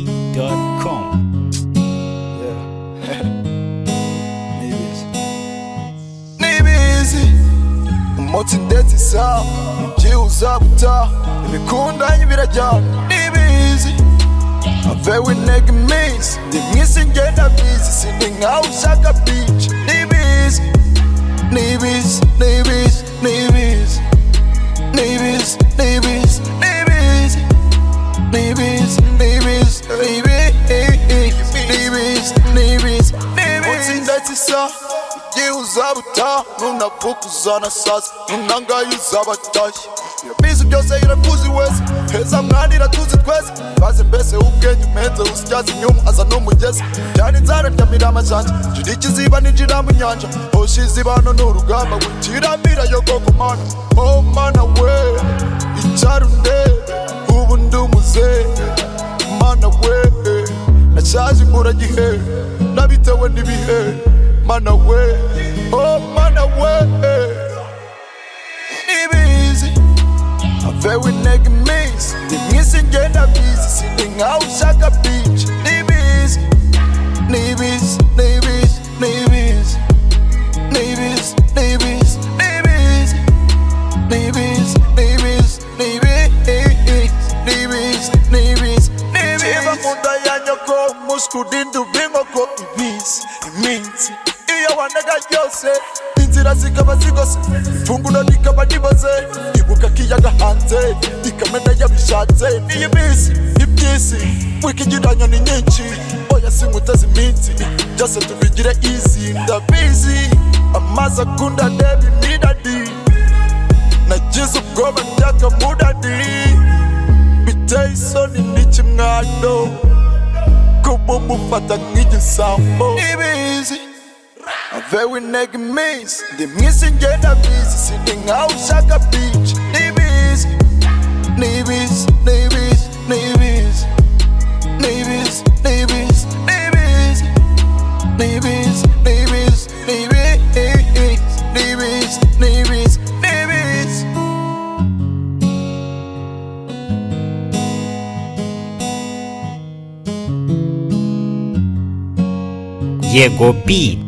YegoB.com. Yeah. Nibis. Nibis. Umutsi ndetse isaha byihuse gutaha ibikundanye birajyana nibizi avewe intego iminsi ndi mwisi ngenda bizi sindi nkawe ushaka bici nibizi nibizi nibizi nibizi nibizi nibizi nibizi Nibis, nibis, nibis, nibis, nibis, nibis. Utsindatsi sa, igihe uzabutaha ntunavuke uzana sasa ntunangayuza abatashye irabizi byose irakuzi wese heza mwana iratuzi twese baze mbese ubwenge umenze usityaza inyuma aza n'umugezi cyane inzara ryamira amajanja jira ikiziba nijira mu nyanja hoshi izibano ni urugamba witirambira yo koko mana oh mana we icyarundebe ubu ndi umuzehe mana we nashaje imburagihe nabitewe n'ibihe mana we oh mana we nibizi avewe intego iminsi ndi mwisi ngenda bizi sindi nkawe ushaka bici nibizi nibizi nibizi nibizi nibizi nibizi nibizi Nibis, nibis, nibis, nibis, nibis, nibis. Chiva munda ya nyoko, muskudindu bingoko ibis, iminsi. Iyo wanega yose, inzira zikaba zigose, ifunguro rikaba riboze, ibuka kiyaga hanze, ikamena yabishatse, ni ibisi, ibyisi, wikigiranyo ni nyinshi, oya sinkuteze iminsi, byose tubigire easy, ndabizi, amazi akunda ndeba imiradi, nagize ubwoba by'akamudadi biteye isoni n'ikimwado kumumufata nk'igisambo ibizi avewe intego iminsi ndi mwisi ngenda bizi sindi nkawe ushaka bici nibizi nibizi nibizi nibizi nibizi nibizi nibizi Nibiz, nibiz, nibiz, nibiz, nibiz, nibiz. YegoB.com.